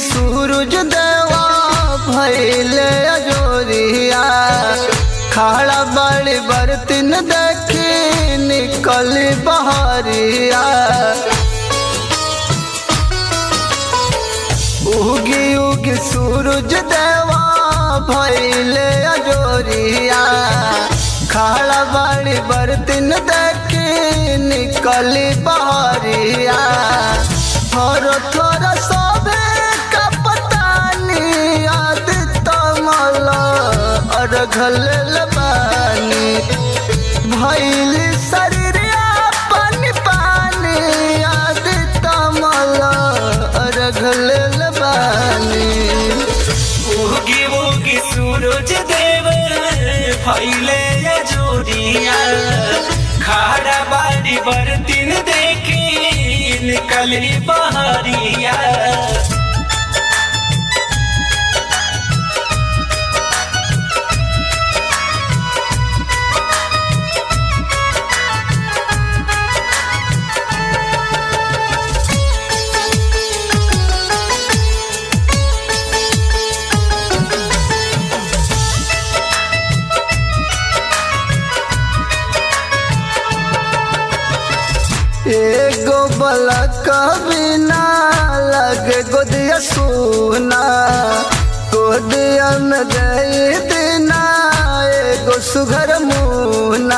सूरज देवा भैले अजोरिया खाड़ा बड़ी बर्तन देखी निकल बहरिया उगी उगी सूरज देवा भैले अजोरिया खाड़ा बड़ी बर्तन देखी निकल बहरिया थोर थोर सोभे कपतानी याद तमल अरघल बानी भैल शरीर पानी पानी याद तमल अरघल बानी उगी उगी सूरज देव फैले या जोड़िया खाड़ा बाड़ी बर्तिन देखी निकली बहरिया एगो बलक बिना लगे गोदिया सुना गोदिया में गई दिना एगो सुघर मुना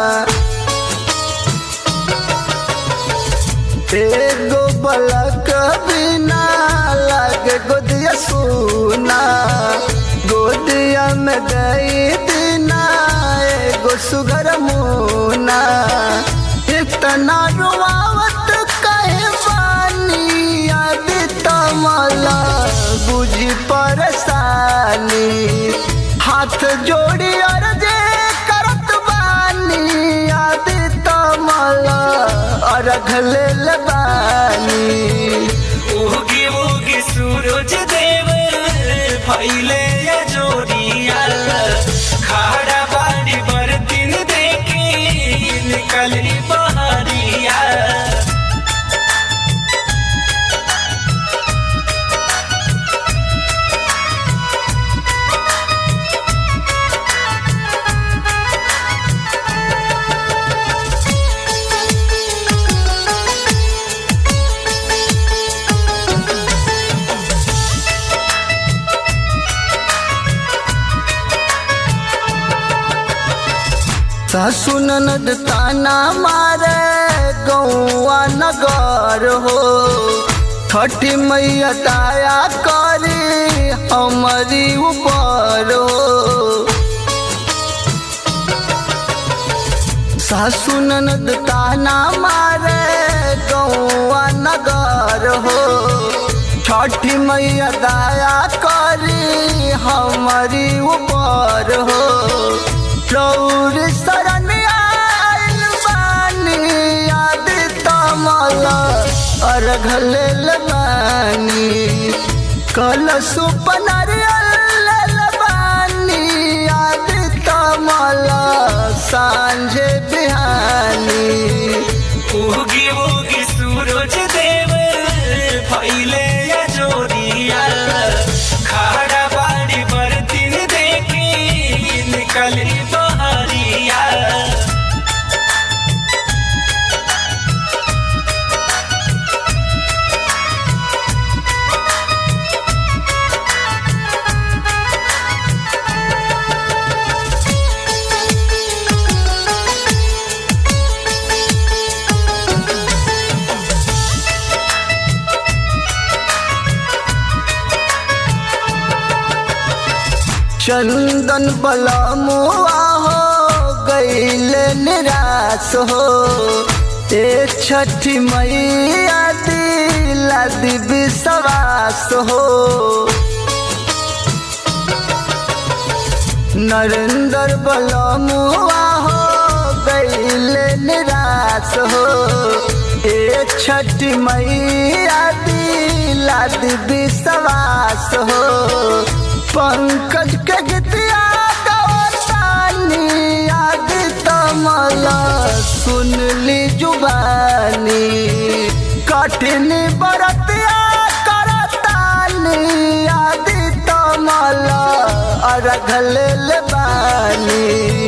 एगो बलक बिना लगे गोदिया सुना गोदिया में गई दिना एगो सुघर मुना इतना रुआवत कहे बानी याद तमला बुझी परेशानी हाथ जोड़ी अर्जे करत बानी याद तमला अरघल बानी उगी उगी सूरज देव फैले या जोड़िया खाड़ा बाड़ी बर्तिन देखी निकली बहरिया सासु ननद ताना मारे गौआ नगर हो छठी मैया दया करी हमारी ऊपर हो सासु ननद ताना मारे गौआ नगर हो छठी मैया दया करी हमारी ऊपर हो रौर शरण आइल बानी याद तमल अरघल बानी कल सुपनर बानी याद तमल सांझ बिहानी उगी उगी सूरज देव फैले या जोड़िया खाड़ा बाड़ी बर्तिन देखी निकली बहरिया चंदन बलमुआ हो गईल निराश हो ए छठी मैया दिला दिव्य सवास हो नरेंद्र बलमुआ हो गईल निराश हो ए छठी मैया दिला दिव्य सवास हो पंकज के गीतिया गवतानी याद तमल सुनली जुबानी कठिन बरतिया करतानी रखल बानी